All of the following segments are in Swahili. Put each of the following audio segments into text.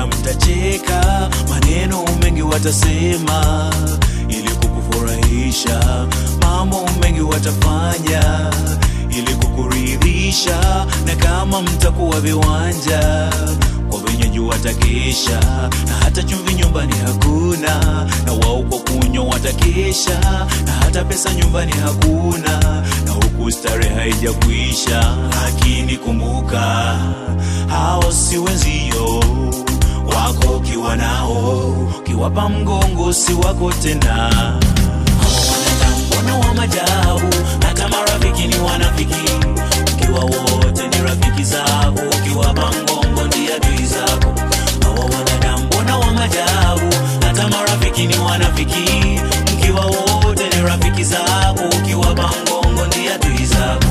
labda mtacheka, maneno mengi watasema ili kukufurahisha, mambo mengi watafanya ili kukuridhisha, na kama mtakuwa viwanja kwa wenyeji watakesha, na hata chumvi nyumbani hakuna, na wao kwa kunywa watakesha, na hata pesa nyumbani hakuna, na huku starehe haijakwisha. Lakini kumbuka, hao si wenzio wako, ukiwa nao ukiwapa mgongo si wako tena. Hao wanadamu mbona wa majabu, hata marafiki ni wanafiki, ukiwa wote ni rafiki zako, ukiwapa mgongo ndiye adui zako. Hawa wanadamu mbona wa majabu, hata marafiki ni wanafiki, mkiwa wote ni rafiki zako, ukiwapa mgongo ndiye adui zako.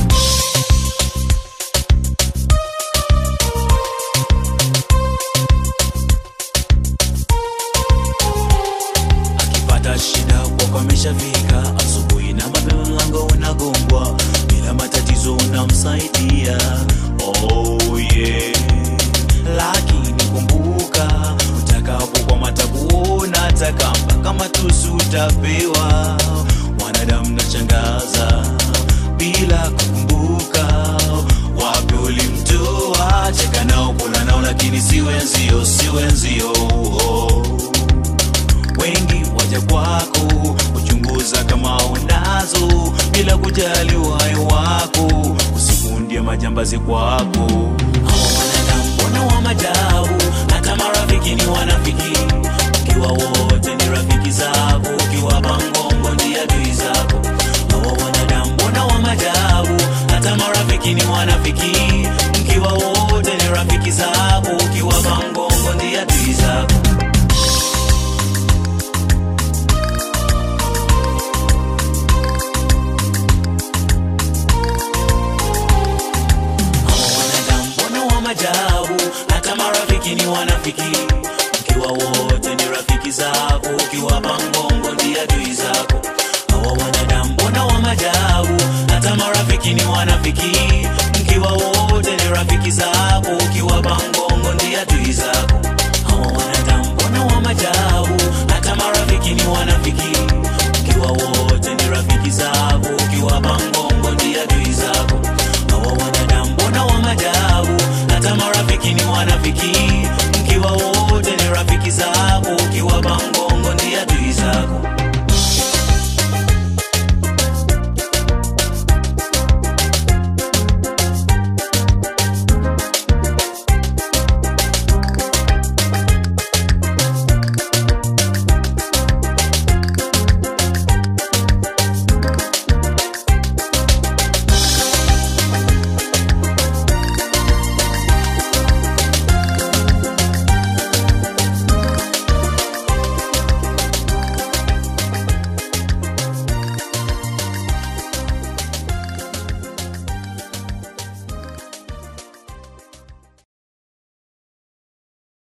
akipata shida kwako ameshafika asubuhi na mapema mlango unagongwa bila matatizo unamsaidia oh yeah. lakini kumbuka utakapokwama takuona takamba kama tusu utapewa wanadamu nachangaza bila kukumbuka wapi ulimtoa cheka nao kula nao lakini si wenzio si wenzio oh wengi waja kwako kuchunguza kama unazo bila kujali uhai wako usikundie majambazi kwako Hao wanadamu mbona wa majabu hata marafiki ni wanafiki ukiwa wote ni rafiki zako ukiwa bangongo ndiye adui zako hawa wanadamu mbona wa majabu hata marafiki ni wanafiki mkiwa wote ni rafiki zako ukiwa bangongo ndiye adui zako wanadamu mbona wa majabu hata marafiki ni wanafiki mkiwa wote ni rafiki zako ukiwa pangongo ndiye adui zako hawa wanadamu mbona wa majabu hata marafiki ni wanafiki mkiwa wote ni rafiki zako ukiwa pangongo ndiye adui zako hawa wanadamu mbona wa majabu hata marafiki ni wanafiki mkiwa wote ni rafiki zako